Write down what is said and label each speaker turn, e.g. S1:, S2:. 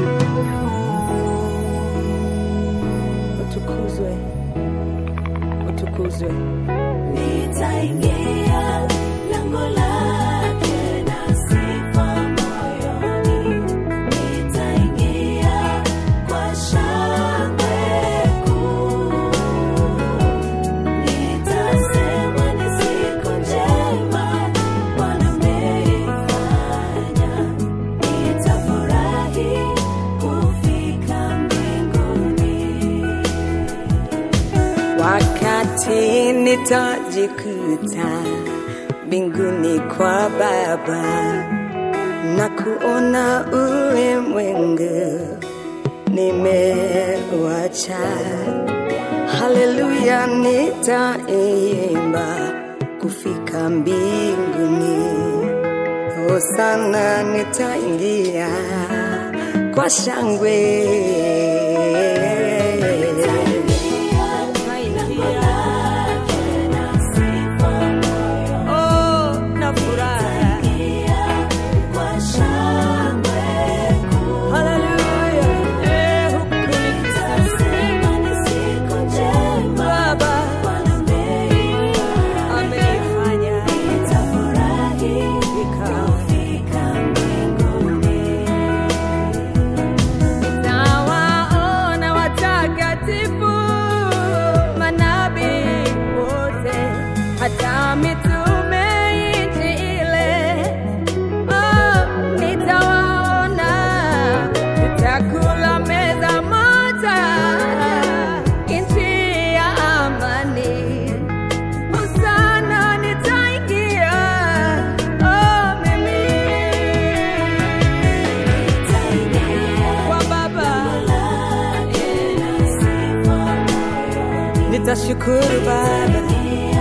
S1: Utukuzwe, utukuzwe.
S2: Nitaingia lango lake na sifa moyoni, nitaingia kwa shangwe kuu. Nitasema ni siku njema Bwana ameifanya, nitafurahi kufika mbinguni.
S1: Wakati nitajikuta mbinguni kwa Baba na kuona ulimwengu nimewacha, haleluya, nitaimba kufika mbinguni. Hosana, nitaingia kwa shangwe. Oh, na furaha. Haleluya. Eh, huku Baba ameifanya Nawaona watakatifu, manabii wote, hata mitume nchi ile. Oh, nitawaona, tutakula meza moja, nchi ya amani. Hosana, nitaingia, oh, mimi kwa Baba. Nitashukuru Baba